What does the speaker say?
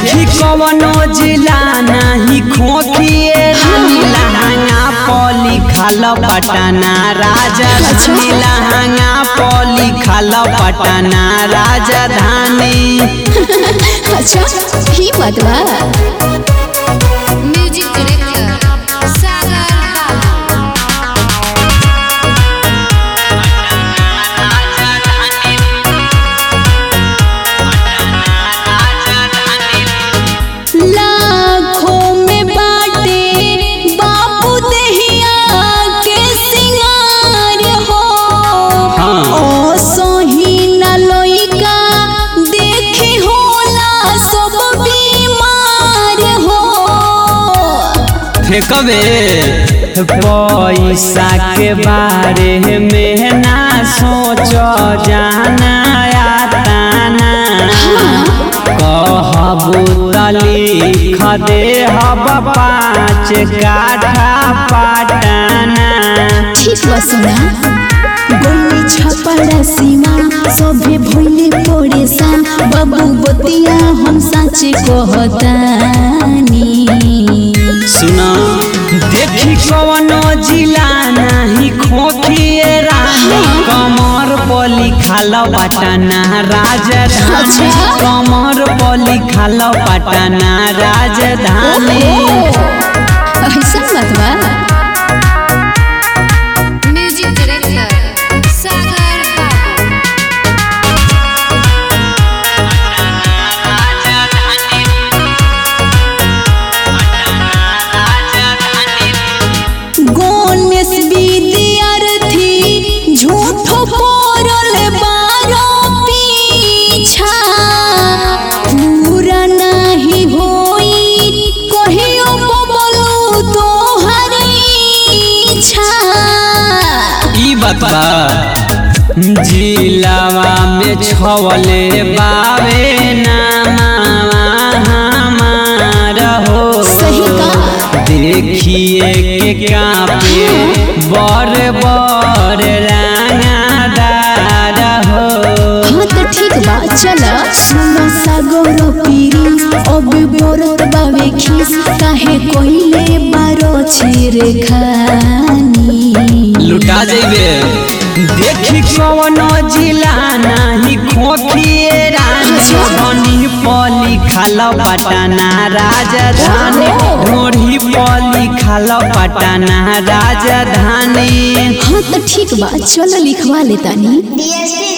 देखी कवनो जिला नाही खोखिए रानी लहंगा पली खाल पटना राजधानी लहंगा पली खाल पटना राजधानी अच्छा ही बात बा म्यूजिक डायरेक्टर सागर बाबू लाखों में बाटे बापू दहिया के सिंगार हो हाँ। ओ सोही न लोइका देखी होला सब बीमार हो फेंकबे पैसा के बारे में ना सोचो जाना यातना कहबू त लिख दे हब पाँच काठा पाटना ठीक बा सुना गोली छपड़ा सीमा सभे भइले परेशान बाबू बतिया हम सच कहतानी सुना देखी कवनो जिला नाही खोखिए रानी कमर पली खाल पटना राजधानी अच्छा। कमर पली खाल पटना राजधानी ऐसा बात बा म्यूजिक डायरेक्टर सागर बाबू गणेश विद्यार्थी झूठो पड़ल बारो पीछा पूरा नहीं होई कहियो बबलू तोहरी इच्छा ई बता जिलावा में छवले बावे नामा हमार हो सही का देखिए के कापे बर बर रंगादार हो हाँ तो ठीक बा चल सुनो सागर पीरी अब बरत बावे खीस काहे कोइले बारो छिरे खानी लुटा जेबे देखी कवनो जिला नाही खोखिए रानी धनी पली खाल पटना राजधानी ढोढ़ी पली खाल पटना राजधानी हाँ तो ठीक बा चल लिखवा लेतानी डीएसपी